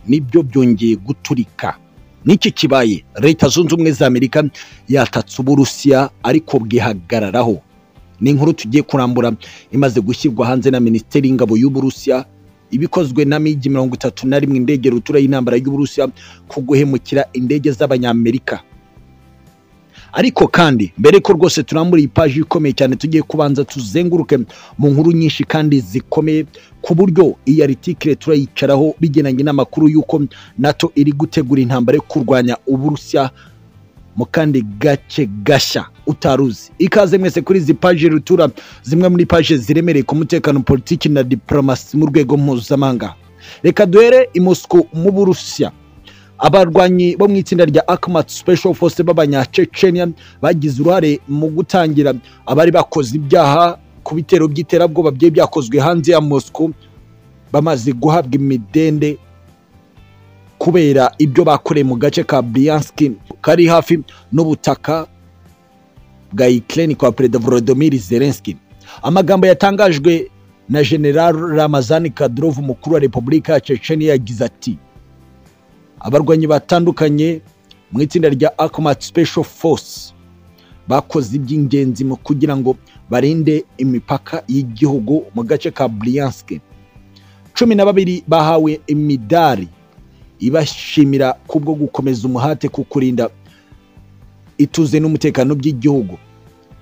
nibyo byongeye guturika n'iki kibaye leta zunze ubumwe za amerika yatatse uburusiya ariko bwihagararaho ni inkuru tugiye kurambura imaze gushyirwa hanze na minisiteri y'ingabo y'uburusiya ibikozwe na migi mirongo itatu na rimwe indege rutura y'intambara y'uburusiya ku guhemukira indege z'abanyamerika ariko kandi mbere ko rwose turambura iyi paji ikomeye cyane tugiye kubanza tuzenguruke mu nkuru nyinshi kandi zikomeye ku buryo iyi aritikire turayicaraho bigenanye n'amakuru y'uko nato iri gutegura intambara yo kurwanya uburusiya mu kandi gace gashya utaruzi ikaze mwese kuri izi paji rutura zimwe muri paje ziremereye ku mutekano politiki na diporomasi mu rwego mpuzamahanga reka duhere i Moscow mu burusiya abarwanyi bo mu itsinda rya akumat special force b'abanyacecenia bagize uruhare mu gutangira abari bakoze ibyaha ku bitero by'iterabwoba byari byakozwe hanze ya Moscow bamaze guhabwa imidende kubera ibyo bakoreye mu gace ka Bryansk kari hafi n'ubutaka bwa Ukraine kwa Perezida Volodymyr Zelensky amagambo yatangajwe na General Ramazan Kadyrov umukuru wa Repubulika ya Chechnya yagize ati abarwanyi batandukanye mu itsinda rya akumat special force bakoze iby'ingenzi mu kugira ngo barinde imipaka y'igihugu mu gace ka Bryansk cumi na babiri bahawe imidari ibashimira kubwo gukomeza umuhate ku kurinda ituze n'umutekano by'igihugu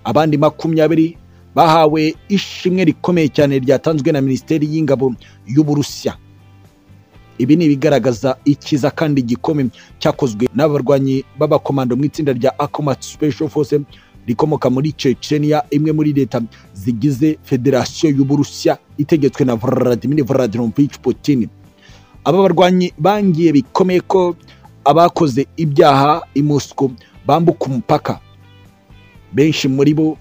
abandi makumyabiri bahawe ishimwe rikomeye cyane ryatanzwe na minisiteri y'ingabo y'uburusiya ibi ni ibigaragaza ikiza kandi gikomeye cyakozwe n'abarwanyi b'abakomando mu itsinda rya akomat special force rikomoka muri Chechnya imwe muri leta zigize federasiyo y'uburusiya itegetswe na Vladimir Vladimirovich Putin aba barwanyi bangiye bikomeye ko abakoze ibyaha i Moscow bambuka umupaka benshi muri bo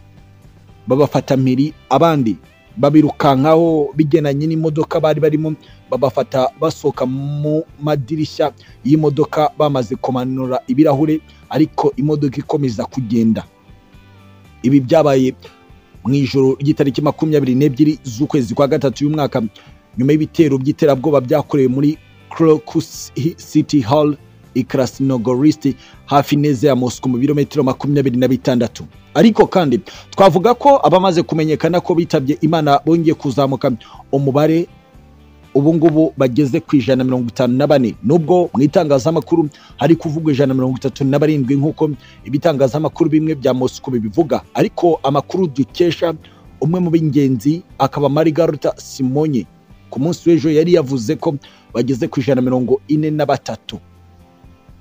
babafata mpiri abandi babirukankaho bigenanye n'imodoka bari barimo babafata basohoka mu madirishya y'imodoka bamaze kumanura ibirahure ariko imodoka ikomeza kugenda ibi byabaye mu ijoro ry'itariki makumyabiri n'ebyiri z'ukwezi kwa gatatu y'umwaka nyuma y'ibitero by'iterabwoba byakorewe muri Crocus City Hall i Krasnogorsk hafi neza ya Moscow mu birometero makumyabiri na bitandatu ariko kandi twavuga ko abamaze kumenyekana ko bitabye imana bongeye kuzamuka umubare ubu ngubu bageze ku ijana mirongo itanu na bane nubwo mu itangazamakuru hari kuvugwa ijana mirongo itatu na barindwi nk'uko ibitangazamakuru bimwe bya Moscow bibivuga ariko amakuru dukesha umwe mu b'ingenzi akaba Margarita Simonyi ku munsi w'ejo yari yavuze ko bageze ku ijana mirongo ine na batatu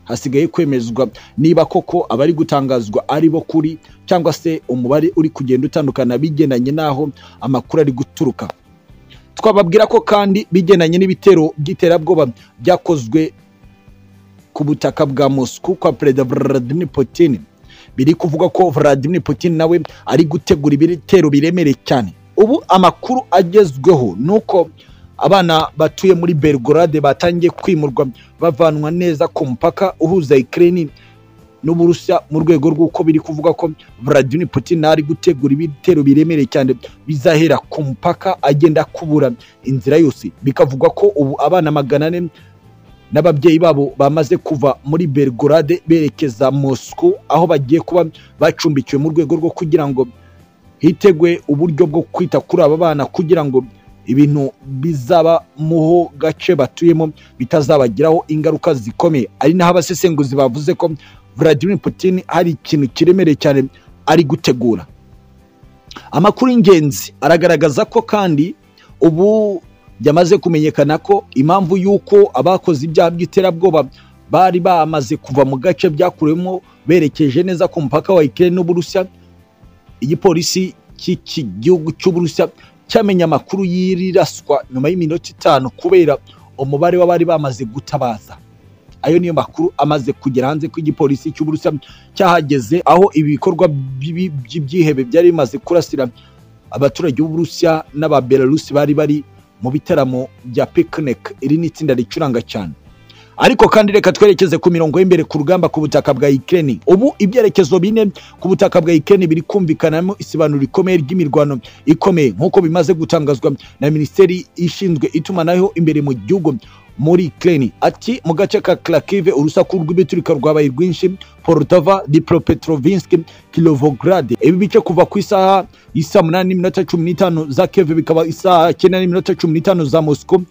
hasigaye kwemezwa niba koko abari gutangazwa ari bo kuri cyangwa se umubare uri kugenda utandukana bigendanye n'aho amakuru ari guturuka twababwira ko kandi bigendanye n'ibitero by'iterabwoba byakozwe ku butaka bwa Moscow kwa Perezida Vladimir Putin biri kuvuga ko Vladimir Putin nawe ari gutegura ibitero biremereye cyane ubu amakuru agezweho nuko abana batuye muri Belgorade batangiye kwimurwa bavanwa neza ku mupaka uhuza Ukraine n'Uburusiya mu rwego rw'uko biri kuvuga ko Vladimir Putin ari gutegura ibitero biremereye cyane bizahera ku mupaka agenda kubura inzira yose bikavugwa ko ubu abana magana ane n'ababyeyi babo bamaze kuva muri Belgorade berekeza Moscow aho bagiye kuba bacumbikiwe mu rwego rwo kugira ngo hitegwe uburyo bwo kwita kuri aba bana kugira ngo ibintu bizaba muho gace batuyemo bitazabagiraho ingaruka zikomeye ari naho abasesenguzi bavuze ko Vladimir Putin hari ikintu kiremereye cyane ari gutegura amakuru y'ingenzi aragaragaza ko kandi ubu byamaze kumenyekana ko impamvu y'uko abakoze ibyaha by'iterabwoba bari bamaze kuva mu gace byakuremo berekeje neza ku mupaka wa Ukraine n'Uburusiya igipolisi cy'iki gihugu cy'Uburusiya cyamenya amakuru y'iraswa nyuma y'iminota itanu kubera umubare w'abari bamaze gutabaza ayo niyo makuru amaze kugera hanze ko igipolisi cy'uburusiya cyahageze aho ibi bikorwa by'ibyihebe byari bimaze kurasira abaturage b'uburusiya n'ababelarusi bari bari mu bitaramo bya picnic iri ni itsinda ricuranga cyane ariko kandi reka twerekeze ku mirongo y'imbere ku rugamba ku butaka bwa Ukraine ubu ibyerekezo bine ku butaka bwa Ukraine biri kumvikanamo isibanuro rikomeye ry'imirwano ikomeye nk'uko bimaze gutangazwa na minisiteri ishinzwe itumanaho imbere mu gihugu muri Ukraine ati mu gace ka Kharkiv urusaku rw'ibituruka rwabaye rwinshi Poltava Dnipropetrovsk Kilovograd ibi bice kuva ku isaha isa munani n'iminota cumi n'itanu za Kiev bikaba isaha cyenda n'iminota cumi n'itanu za Moscow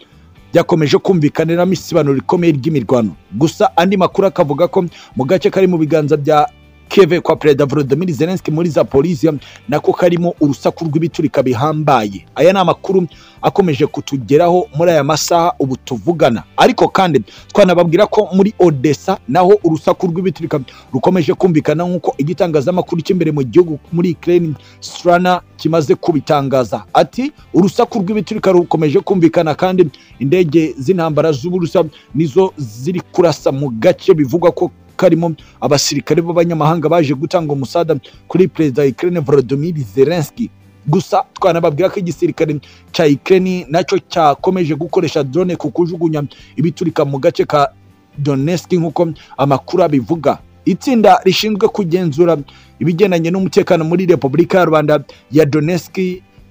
byakomeje kumvikaniramo isibanuro rikomeye ry'imirwano gusa andi makuru akavuga ko mu gace kari mu biganza bya keve kwa perezida volodimir zelenski muri zapolisiya nako karimo urusaku rw'ibiturika bihambaye aya ni amakuru akomeje kutugeraho muri aya masaha ubu tuvugana ariko kandi twanababwira ko muri odessa naho urusaku rw'ibiturika rukomeje kumvikana nk'uko igitangazamakuru cy'imbere mu gihugu muri ukraine strana kimaze kubitangaza ati urusaku rw'ibiturika rukomeje kumvikana kandi indege z'intambara z'uburusa nizo ziri kurasa mu gace bivugwa ko karimo abasirikare b'abanyamahanga baje gutanga umusada kuri perezida wa Ukraine Volodymyr Zelensky gusa twanababwira ko igisirikare cya Ukraine nacyo cyakomeje gukoresha drone ku kujugunya ibiturika mu gace ka Donetsk nk'uko amakuru abivuga itsinda rishinzwe kugenzura ibigendanye n'umutekano muri Repubulika ya Rwanda ya Donetsk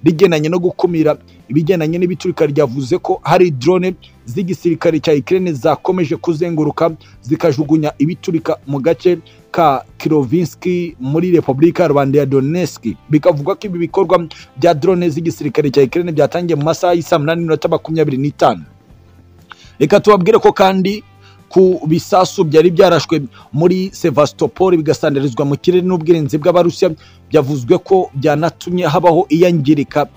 rigendanye no gukumira ibigendanye n'ibiturika ryavuze ko hari drone z'igisirikare cya Ukraine zakomeje kuzenguruka zikajugunya ibiturika mu gace ka Kirovinski muri Repubulika ya Rwanda ya Donetsk bikavuga ko ibi bikorwa bya drone z'igisirikare cya Ukraine byatangiye mu masaha y'isa munani n'iminota makumyabiri n'itanu reka tubabwire ko kandi ku bisasu byari byarashwe muri Sevastopol bigasandarizwa mu kirere n'ubwirinzi bw'abarusiya byavuzwe ko byanatumye habaho iyangirika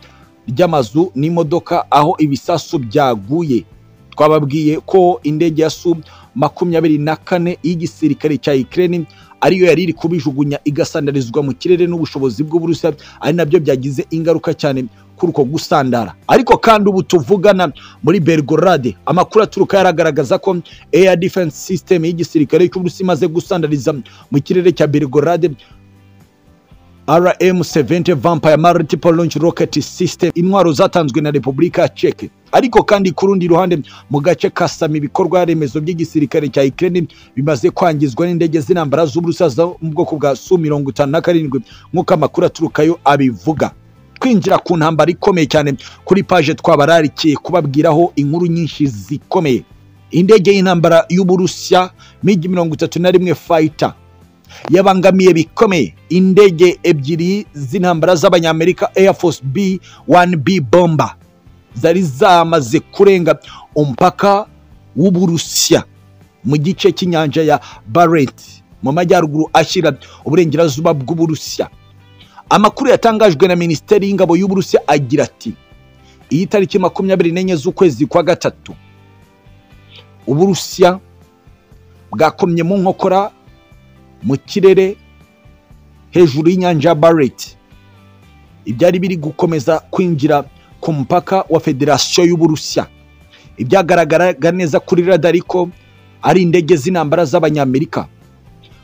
ry'amazu n'imodoka aho ibisasu byaguye twababwiye ko indege ya su makumyabiri na kane y'igisirikare cya Ukraine ariyo yari iri kubijugunya igasandarizwa mu kirere n'ubushobozi bw'uburusiya ari nabyo byagize ingaruka cyane kuri uko gusandara ariko kandi ubu tuvugana muri Belgorade amakuru aturuka yaragaragaza ko air defense system y'igisirikare cy'uburusiya imaze gusandariza mu kirere cya Belgorade RM70 Vampire Multiple Launch Rocket System intwaro zatanzwe na Repubulika ya Czech ariko kandi ku rundi ruhande mu gace ka Sami ibikorwa remezo by'igisirikare cya Ukraine bimaze kwangizwa n'indege z'intambara z'Uburusiya zo mu bwoko bwa Su-57 nk'uko amakuru aturukayo abivuga twinjira ku ntambara ikomeye cyane kuri paje twabararikiye kubabwiraho inkuru nyinshi zikomeye indege y'intambara y'Uburusiya MiG 31 fighter yabangamiye bikomeye indege ebyiri z'intambara z'abanyamerika air force b 1b bomba zari zamaze kurenga umupaka w'uburusiya mu gice cy'inyanja ya barent mu majyaruguru ashyira uburengerazuba bw'uburusiya amakuru yatangajwe na minisiteri y'ingabo y'uburusiya agira ati iyi tariki makumyabiri n'enye z'ukwezi kwa gatatu uburusiya bwakomye mu nkokora mu kirere hejuru y'inyanja ya bareti ibyari biri gukomeza kwinjira ku mupaka wa federasiyo y'uburusiya ibyagaragaraga neza kuri radar ko ari indege z'intambara z'abanyamerika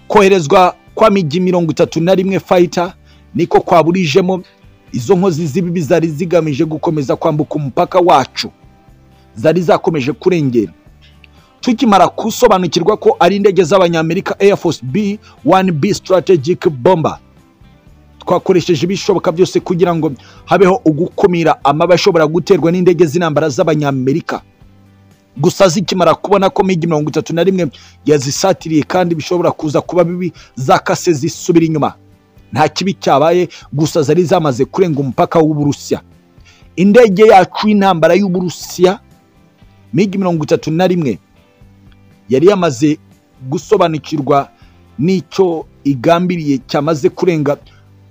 koherezwa kwa migi mirongo itatu na rimwe fayita niko kwaburijemo izo nkozi z'ibibi zari zigamije gukomeza kwambuka umupaka wacu zari zakomeje kurengera tukimara gusobanukirwa ko ari indege z'abanyamerika air force b 1b strategic bomber twakoresheje ibishoboka byose kugira ngo habeho ugukumira amaba ashobora guterwa n'indege z'intambara z'abanyamerika gusa zikimara kubona ko migi mirongo itatu na rimwe yazisatiriye kandi bishobora kuza kuba bibi zakase zisubira inyuma nta kibi cyabaye gusa zari zamaze kurenga umupaka w'uburusiya indege yacu y'intambara y'uburusiya migi mirongo itatu na rimwe yari yamaze gusobanukirwa n'icyo igambiriye cyamaze kurenga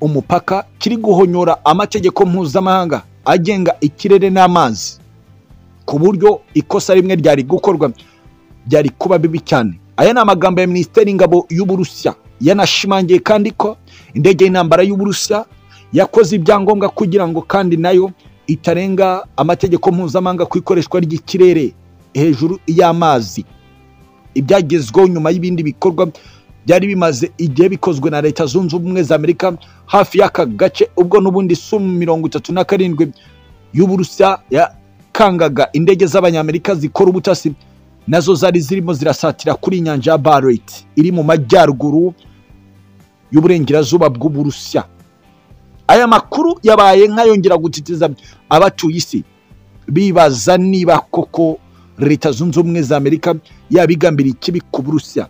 umupaka kiri guhonyora amategeko mpuzamahanga agenga ikirere n'amazi ku buryo ikosa rimwe ryari gukorwa byari kuba bibi cyane aya ni amagambo ya minisiteri y'ingabo y'uburusiya yanashimangiye kandi ko indege y'intambara y'uburusiya yakoze ibyangombwa kugira ngo kandi nayo itarenga amategeko mpuzamahanga ku ikoreshwa ry'ikirere hejuru y'amazi ibyagezweho nyuma y'ibindi bikorwa byari bimaze igihe bikozwe na leta zunze ubumwe za amerika hafi y'aka gace ubwo n'ubundi sumu mirongo itatu na karindwi y'uburusiya yakangaga indege z'abanyamerika zikora ubutasi nazo zari zirimo zirasatira kuri inyanja ya bareti iri mu majyaruguru y'uburengerazuba bw'uburusiya aya makuru yabaye nk'ayongera gutitiza abatuye isi bibaza niba koko leta zunze ubumwe za amerika yabigambiriye ikibi ku burusiya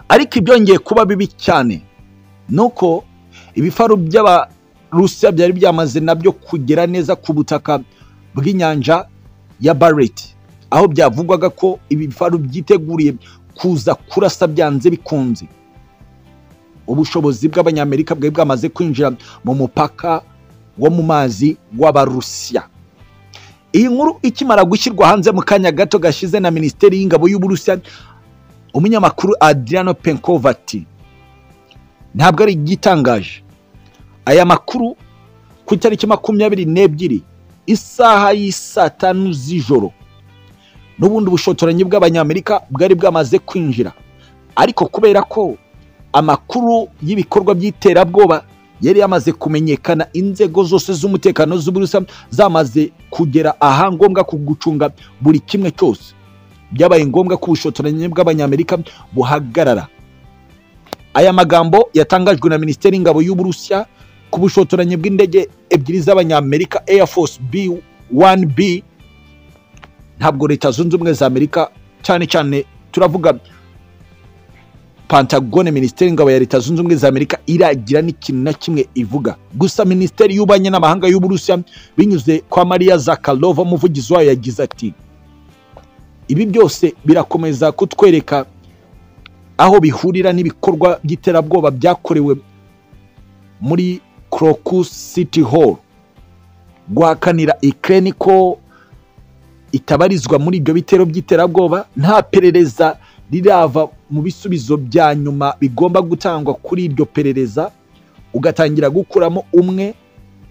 ariko ibyongeye kuba bibi cyane ni uko ibifaru by'abarusiya byari byamaze nabyo kugera neza ku butaka bw'inyanja ya bareti aho byavugwaga ko ibi bifaru byiteguriye kuza kurasa byanze bikunze ubushobozi bw'abanyamerika bwari bwamaze kwinjira mu mupaka wo mu mazi w'abarusiya iyi nkuru ikimara gushyirwa hanze mu kanya gato gashize na minisiteri y'ingabo y'uburusiya umunyamakuru adriano penkova ati ntabwo ari igitangaje aya makuru ku itariki makumyabiri n'ebyiri isaha y'isaa tanu z'ijoro n'ubundi bushotoranyi bw'abanyamerika bwari bwamaze kwinjira ariko kubera ko amakuru y'ibikorwa by'iterabwoba yari yamaze kumenyekana inzego zose z'umutekano z'uburusa zamaze kugera ahangombwa ku gucunga buri kimwe cyose byabaye ngombwa ko ubushotoranyi bw'abanyamerika buhagarara aya magambo yatangajwe na minisiteri y'ingabo y'uburusiya ku bushotoranyi bw'indege ebyiri z'abanyamerika air force b 1b ntabwo leta zunze ubumwe za amerika cyane cyane turavuga pantagone minisiteri y'ingabo ya leta zunze ubumwe za amerika iragira n'ikintu na kimwe ivuga gusa minisiteri y'ububanyi n'amahanga y'uburusiya binyuze kwa mariya zakarova umuvugizi wayo yagize ati ibi byose birakomeza kutwereka aho bihurira n'ibikorwa by'iterabwoba byakorewe muri crocus city hall guhakanira ikirere ko itabarizwa muri ibyo bitero by'iterabwoba nta perereza rirava mu bisubizo bya nyuma bigomba gutangwa kuri iryo perereza ugatangira gukuramo umwe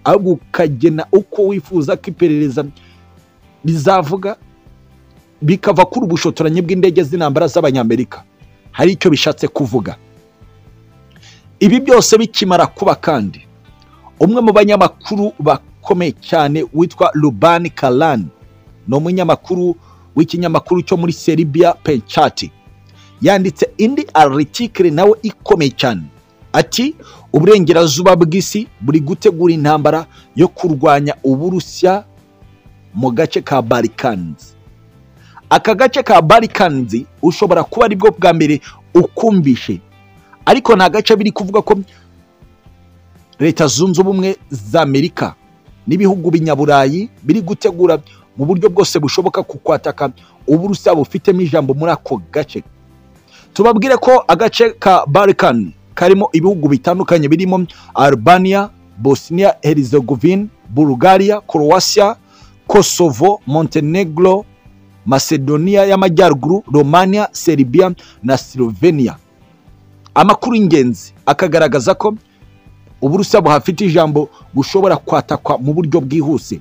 ahubwo ukagena uko wifuza ko iperereza rizavuga bikava kuri ubushotoranyi bw'indege z'intambara z'abanyamerika hari icyo bishatse kuvuga ibi byose bikimara kuba kandi umwe mu banyamakuru bakomeye cyane witwa rubani karani ni umunyamakuru w'ikinyamakuru cyo muri seribiya penchati yanditse indi aritikire nawe ikomeye cyane ati uburengerazuba bw'isi buri gutegura intambara yo kurwanya uburusiya mu gace ka barikanizi aka gace ka barikanizi ushobora kuba aribwo bwa mbere ukumvishe ariko nta gace biri kuvuga ko leta zunze ubumwe za amerika n'ibihugu binyaburayi biri gutegura mu buryo bwose bushoboka ku kwataka uburusiya bufitemo ijambo muri ako gace tubabwire ko agace ka barikani karimo ibihugu bitandukanye birimo albania bosnia herzegovine bulgaria croatia kosovo montenegro macedonia y'amajyaruguru romania serbia na slovenia amakuru y'ingenzi akagaragaza ko uburusiya buhafite ijambo bushobora kwatakwa mu buryo bwihuse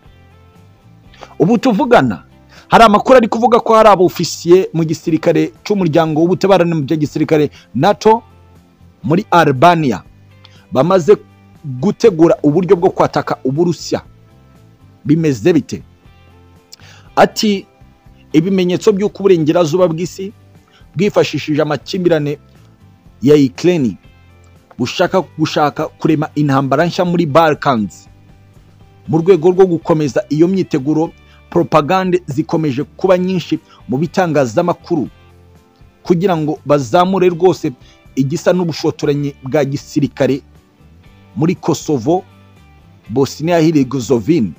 ubu tuvugana hari amakuru ari kuvuga ko hari abofisiye mu gisirikare cy'umuryango w'ubutabarane mu bya gisirikare nato muri albania bamaze gutegura uburyo bwo kwataka uburusiya bimeze bite ati ibimenyetso by'uko uburengerazuba bw'isi bwifashishije amakimbirane ya ikirere bushaka gushaka kurema intambara nshya muri balkans mu rwego rwo gukomeza iyo myiteguro poropagande zikomeje kuba nyinshi mu bitangazamakuru kugira ngo bazamure rwose igisa n'ubushotoranyi bwa gisirikare muri kosovo bosnia herzegovine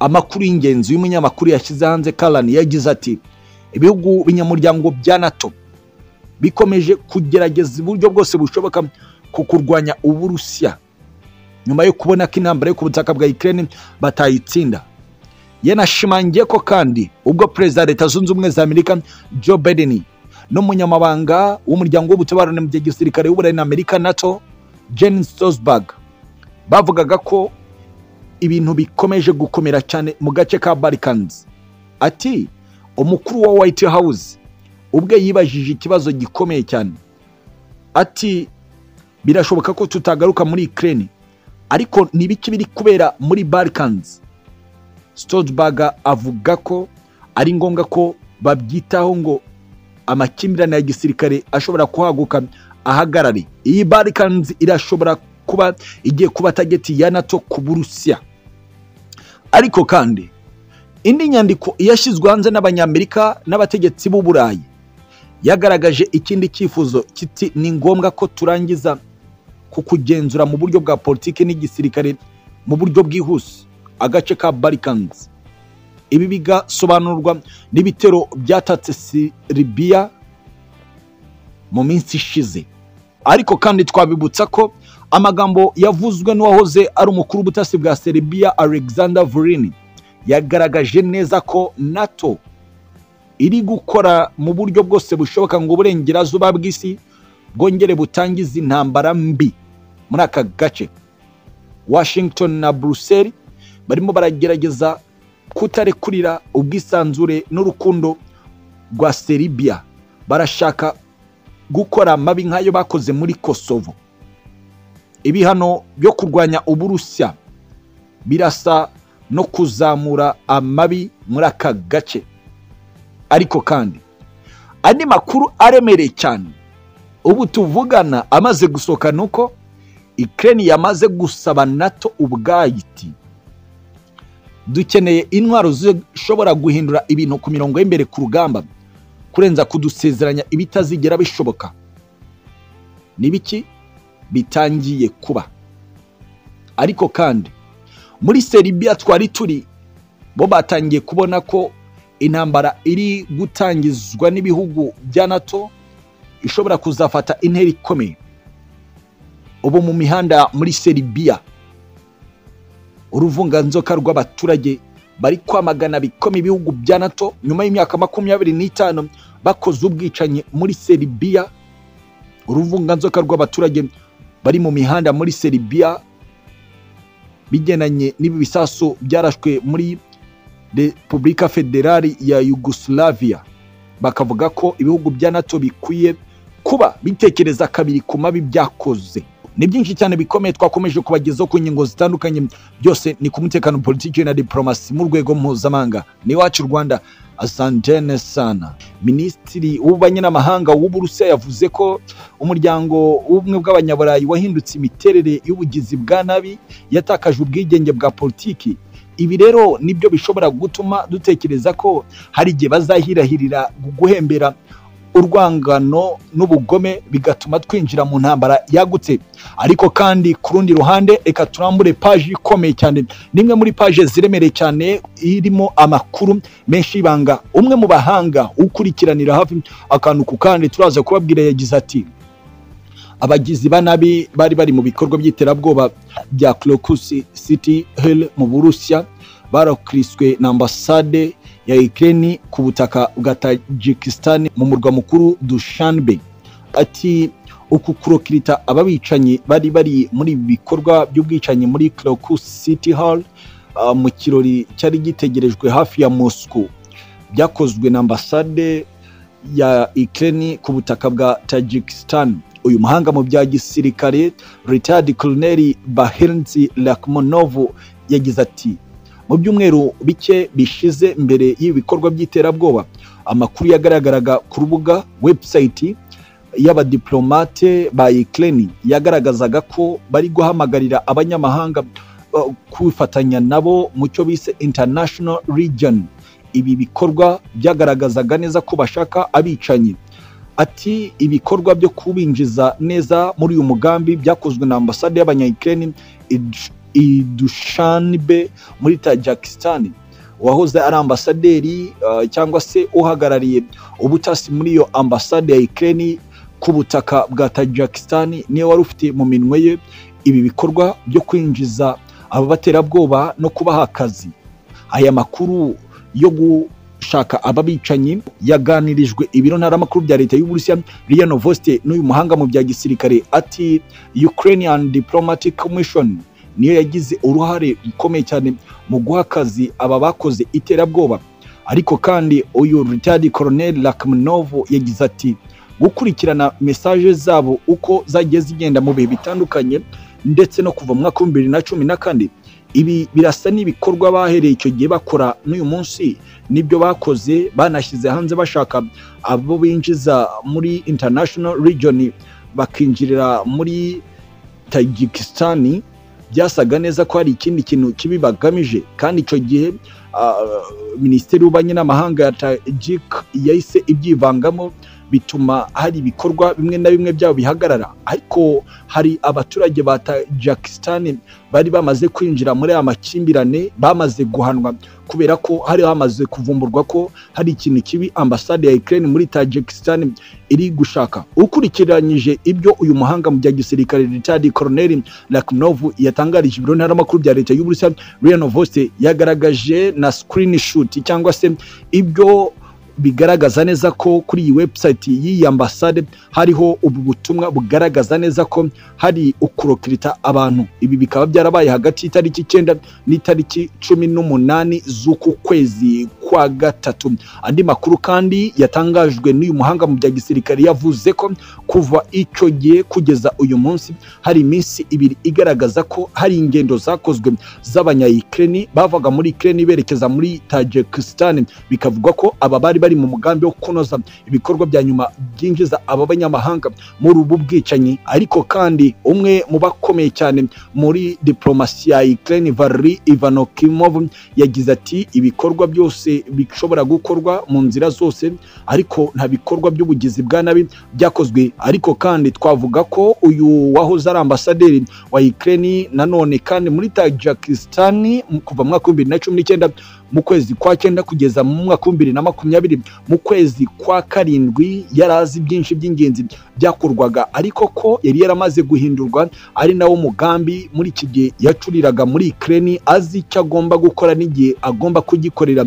amakuru y'ingenzi y'umunyamakuru yashyize hanze karani yagize ati ibihugu binyamuryango bya nato bikomeje kugerageza uburyo bwose bushoboka ku kurwanya uburusiya nyuma yo kubona ko intambara yo ku butaka bwa ikirere batayitsinda yanashimangiye ko kandi ubwo perezida wa leta zunze ubumwe za amerika joe biden n'umunyamabanga w'umuryango w'ubutabarane mu gihe gisirikare w'uburayi na amerika nato jen stosberg bavugaga ko ibintu bikomeje gukomera cyane mu gace ka barikans ati umukuru wa white house ubwe yibajije ikibazo gikomeye cyane ati birashoboka ko tutagaruka muri ikirere ariko ntibiki biri kubera muri barikans sitogibaga avuga ko ari ngombwa ko babyitaho ngo amakimbirane ya gisirikare ashobora kuhaguka ahagarare iyi barikanzi irashobora kuba igiye kuba tageti ya nato ku burusiya ariko kandi indi nyandiko yashyizwe hanze n'abanyamerika n'abategetsi b'u burayi yagaragaje ikindi cyifuzo kiti ni ngombwa ko turangiza ku kugenzura mu buryo bwa politiki n'igisirikare mu buryo bwihuse agace ka barikanzi ibi bigasobanurwa n'ibitero byatatse siribiya mu minsi ishize ariko kandi twabibutsa ko amagambo yavuzwe n'uwahoze ari umukuru w'ubutasi bwa seribiya alexander vurini yagaragaje neza ko nato iri gukora mu buryo bwose bushoboka ngo uburengerazuba bw'isi bwongere butangize intambara mbi muri aka gace washington na buruseli barimo baragerageza kutarekurira ubwisanzure n'urukundo rwa seribiya barashaka gukora amabi nk'ayo bakoze muri kosovo ibihano byo kurwanya uburusiya birasa no kuzamura amabi muri aka gace ariko kandi andi makuru aremereye cyane ubu tuvugana amaze gusohoka ni uko ikirere yamaze gusaba nato ubwayo iti dukeneye intwaro zishobora guhindura ibintu ku mirongo y'imbere ku rugamba kurenza kudusezeranya ibitazigera bishoboka ni biki bitangiye kuba ariko kandi muri seribiya twari turi bo batangiye kubona ko intambara iri gutangizwa n'ibihugu bya nato ishobora kuzafata intera ikomeye ubu mu mihanda muri seribiya uruvunganzoka rw'abaturage bari kwamagana bikoma ibihugu bya nato nyuma y'imyaka makumyabiri n'itanu bakoze ubwicanyi muri seribiya uruvunganzoka rw'abaturage bari mu mihanda muri seribiya bigendanye n'ibi bisasu byarashwe muri repubulika federali ya yugoslavia bakavuga ko ibihugu bya nato bikwiye kuba bitekereza kabiri ku mabi byakoze ni byinshi cyane bikomeye twakomeje kubagezaho ku ngingo zitandukanye byose ni ku mutekano politiki na diporomasi mu rwego mpuzamahanga ni iwacu rwanda asantene sana minisitiri w'ububanyi n'amahanga w'uburusiya yavuze ko umuryango w'ubumwe bw'abanyaburayi wahindutse imiterere y'ubugizi bwa nabi yatakaje ubwigenge bwa politiki ibi rero nibyo bishobora gutuma dutekereza ko hari igihe bazahirahirira guhembera urwangano n'ubugome bigatuma twinjira mu ntambara yagutse ariko kandi ku rundi ruhande reka turambure paji ikomeye cyane n'imwe muri paje ziremereye cyane irimo amakuru menshi y'ibanga umwe mu bahanga ukurikiranira hafi akantu ku kandi turaza kubabwira yagize ati abagizi ba nabi bari bari mu bikorwa by'iterabwoba bya Crocus City Hill mu Burusiya barakriswe na ambasade ya Ukraine ku butaka bwa Tajikistan mu murwa mukuru Dushanbe ati uku kurokirita ababicanyi bari bari muri bikorwa by'ubwicanyi muri Crocus City Hall uh, mu kirori cyari gitegerejwe hafi ya Moscow byakozwe na ambasade ya Ukraine ku butaka bwa Tajikistan uyu muhanga mu bya gisirikare Retired Colonel Bahrenzi Lakhmonov yagize ati mu byumweru bike bishize mbere y'ibikorwa by'iterabwoba amakuru yagaragaraga ku rubuga webusayiti y'abadiplomate ba ikirere yagaragazaga ko bari guhamagarira abanyamahanga kwifatanya nabo mu cyo bise international region ibi bikorwa byagaragazaga neza ko bashaka abicanyi ati ibikorwa byo kubinjiza neza muri uyu mugambi byakozwe na ambasade y'abanyayikirere idushanbe muri tajikisitani uwahoze ari ambasaderi uh, cyangwa se uhagarariye ubutasi muri iyo ambasade ya ikirere ku butaka bwa tajikisitani niyo wari ufite mu minwe ye ibi bikorwa byo kwinjiza ababaterabwoba no kubaha akazi aya makuru yo gushaka ababicanyi yaganirijwe ibiro ntaramakuru bya leta y'uburusiya riyano vosite n'uyu muhanga mu bya gisirikare ati ukrainian diplomatic commission niyo yagize uruhare rukomeye cyane mu guha akazi aba bakoze iterabwoba ariko kandi uyu ritadi koroneri lakaminovu yagize ati gukurikirana mesaje zabo uko zagiye zigenda mu bihe bitandukanye ndetse no kuva mu mwaka w'ibihumbi bibiri na cumi na kane ibi birasa n'ibikorwa bahereye icyo gihe bakora n'uyu munsi nibyo bakoze banashyize hanze bashaka abo binjiza muri international region bakinjirira muri tajikisitani byasaga neza ko hari ikindi kintu kibi bagamije kandi icyo gihe ah, minisiteri y'ububanyi n'amahanga ya tajik yahise ibyivangamo bituma hari ibikorwa bimwe na bimwe byabo bihagarara ariko hari abaturage ba tajakisitani bari bamaze kwinjira muri aya makimbirane bamaze guhanwa kubera ko hari hamaze kuvumburwa ko hari ikintu kibi ambasade ya Ukraine muri tajikisitani iri gushaka ukurikiranyije ibyo uyu muhanga mu bya gisirikare Richard Colonel Lakhnovu yatangarije ibiro ntaramakuru bya leta y'Uburusiya Riano Voste yagaragaje na screenshot cyangwa se ibyo bigaragaza neza ko kuri iyi website y'iyi ambasade hariho ubu butumwa bugaragaza neza ko hari ukurokirita abantu ibi bikaba byarabaye hagati y'itariki icyenda n'itariki cumi n'umunani z'uku kwezi kwa gatatu andi makuru kandi yatangajwe n'uyu muhanga mu bya gisirikare yavuze ko kuva icyo gihe kugeza uyu munsi hari iminsi ibiri igaragaza ko hari ingendo zakozwe z'abanyayikireni bavaga muri ikireni berekeza muri tajikisitani bikavugwa ko aba bari bari mu mugambi wo kunoza ibikorwa bya nyuma byinjiza aba banyamahanga muri ubu bwicanyi ariko kandi umwe mu bakomeye cyane muri diplomasi ya Ukraine Valery Ivanokimov yagize ati ibikorwa byose bishobora gukorwa mu nzira zose ariko nta bikorwa by'ubugizi bwa nabi byakozwe ariko kandi twavuga ko uyu wahoze ari ambasaderi wa Ukraine nanone kandi muri Tajikistan kuva mu mwaka w'ibihumbi bibiri na cumi n'icyenda mu kwezi kwa cyenda kugeza mu mwaka wa bibiri na makumyabiri mu kwezi kwa karindwi yari azi byinshi by'ingenzi byakorwaga ariko ko yari yaramaze guhindurwa ari nawo mugambi muri iki gihe yacuriraga muri Ukraine azi icyo agomba gukora n'igihe agomba kugikorera